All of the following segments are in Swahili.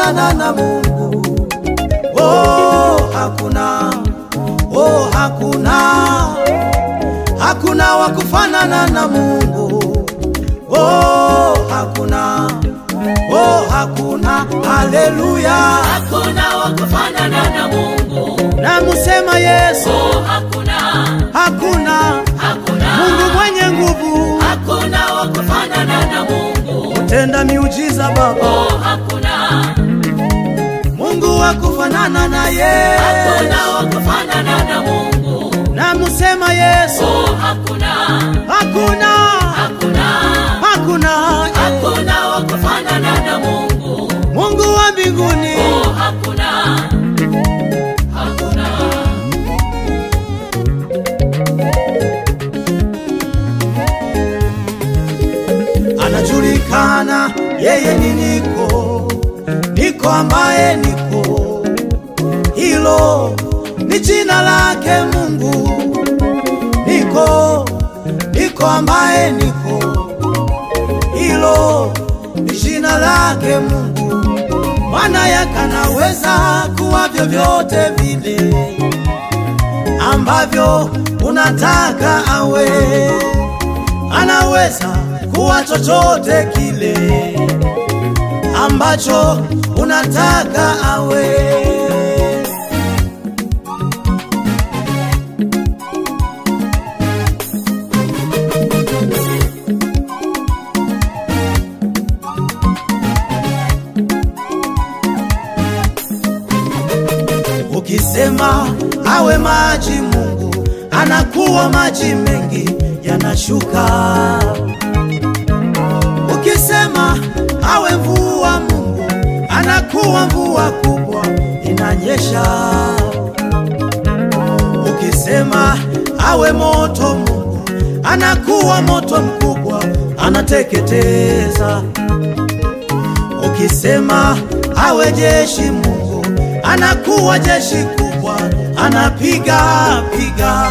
kufanana na Mungu. Oh, hakuna, oh, hakuna, hakuna wa kufanana na Mungu. Oh, hakuna, oh, hakuna, haleluya. hakuna wa kufanana na Mungu. Namusema Yesu, Oh, hakuna, hakuna hakuna, Mungu mwenye nguvu, hakuna wa kufanana na Mungu. tenda miujiza Baba, Oh, hakuna, Mungu wa kufanana na yeye. hakuna wa kufanana na Mungu. Namusema Yesu, Oh, hakuna, hakuna, hakuna, hakuna hakuna wa kufanana na Mungu. Mungu wa mbinguni. Oh, hakuna, hakuna. anajulikana yeye ni niko niko ambaye niko hilo ni jina lake mungu niko niko ambaye niko hilo ni jina lake mungu maana yakanaweza kuwa vyovyote vile ambavyo unataka awe anaweza kuwa chochote kile ambacho unataka awe. Ukisema awe maji, Mungu anakuwa maji mengi yanashuka. Ukisema awe mvua, Mungu anakuwa mvua kubwa inanyesha. Ukisema awe moto, Mungu anakuwa moto mkubwa anateketeza. Ukisema awe jeshi, Mungu anakuwa jeshi kubwa anapiga piga.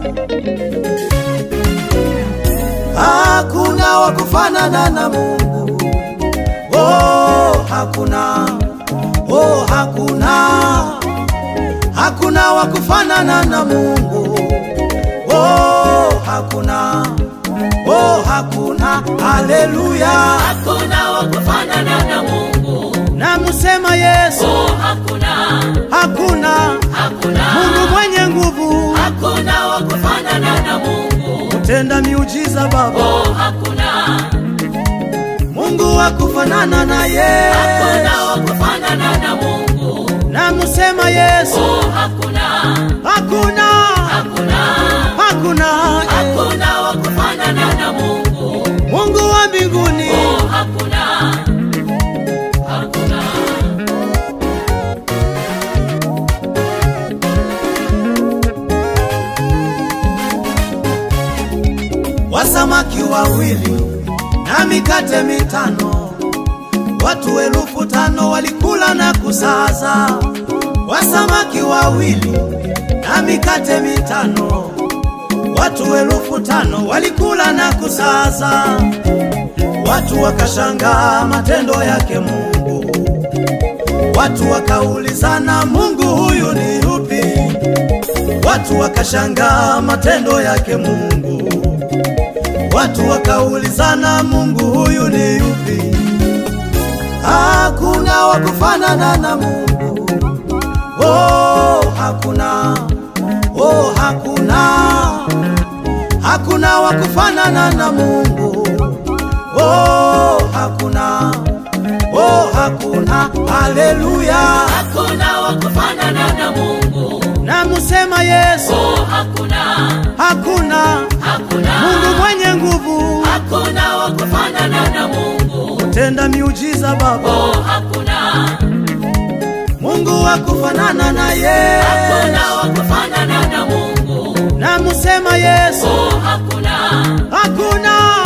Hakuna wa kufanana na Mungu. Oh, hakuna. Oh, hakuna. Hakuna wa kufanana na Mungu. Oh, hakuna. Oh, hakuna. Haleluya. Hakuna wa kufanana na Mungu. Namusema Yesu, Oh, hakuna, hakuna hakuna, Mungu mwenye nguvu, hakuna wa kufanana na Mungu. tenda miujiza Baba, Oh, hakuna, Mungu wa kufanana na yeye. hakuna wa kufanana na Mungu. Namusema Yesu, Oh, hakuna, hakuna hakuna, hakuna hakuna wa kufanana na Mungu. Mungu wa mbinguni. Oh, hakuna, hakuna. Wasamaki wawili na mikate mitano, watu elfu tano walikula na kusaza. Wasamaki wawili na mikate mitano, watu elfu tano walikula na kusaza. Watu wakashangaa matendo yake Mungu, watu wakaulizana, Mungu huyu ni yupi? Watu wakashangaa matendo yake Mungu, watu wakaulizana, Mungu huyu ni yupi? Hakuna wa kufanana na Mungu. Oh, hakuna. Oh, hakuna. Hakuna wa kufanana na Mungu. Oh, hakuna. Oh, hakuna. Haleluya. Hakuna wa kufanana na Mungu. Namusema Yesu, Oh, hakuna, hakuna hakuna, Mungu mwenye nguvu, hakuna wa kufanana na Mungu. tenda miujiza Baba, Oh, hakuna, Mungu wa kufanana na yeye. hakuna wa kufanana na Mungu. Namusema Yesu, Oh, hakuna, hakuna